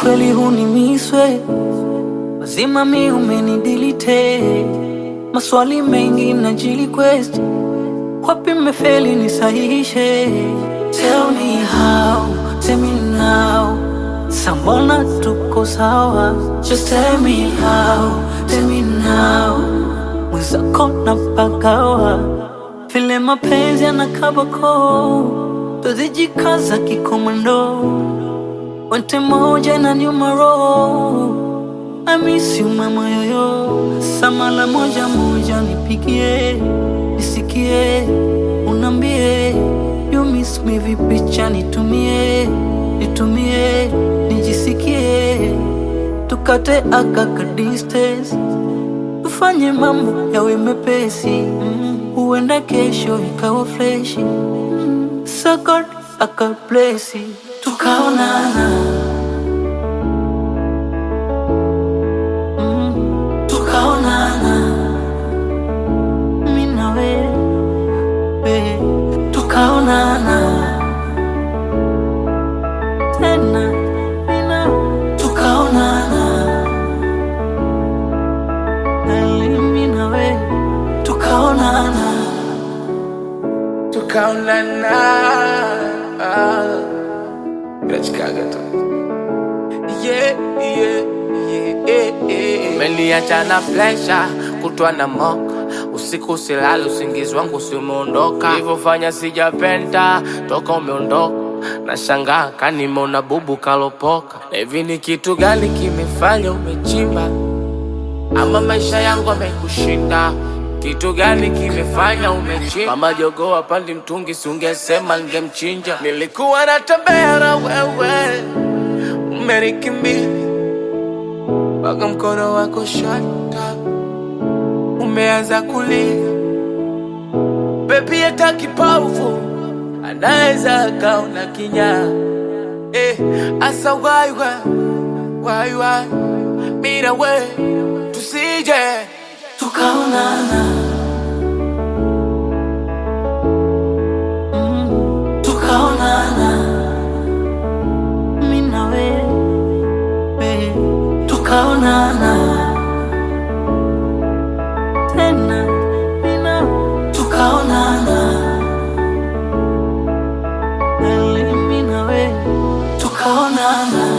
kweli hunimiswe mazima mi umenidilite maswali mengi najili quest wapi mefeli nisahihishe tell me how tell me now sambona tuko sawa just tell me how tell me now mwenzako na pagawa vile mapenzi yanakabako tuzijikaza kikomando wente moja na nyumaro I miss you mama yoyo samala moja moja nipigie nisikie unambie you miss me vipicha nitumie nitumie nijisikie tukate akaka distance tufanye mambo yawe mepesi mm. huenda kesho ikawa freshi mm. sakod akablesi tukaonana mm. tukaonana mi na wewe tukaonana tena mi na tukaonana Eli na wewe tukaonana tukaonana nachikaga tu yeah, yeah, yeah, yeah, yeah. Umeniacha na presha kutwa na moka usiku silali usingizi wangu si umeondoka hivofanya sijapenda toka umeondoka na shangaa kanimona bubu kalopoka na hivi ni kitu gani kimefanya umechimba ama maisha yangu amekushinda kitu gani kimefanya umechimba mama jogoo pandi mtungi siungesema ningemchinja nilikuwa natembea na wewe umenikimbia mpaka mkono wako shata umeanza kulia bebi hata kipofu anaweza akaona kinyaa eh, asa waiwa waiwa mina we tusije tukaonana Mm, tukaonana mi na wewe tukaonana tena mi na tukaonana Eli mi na wewe tukaonana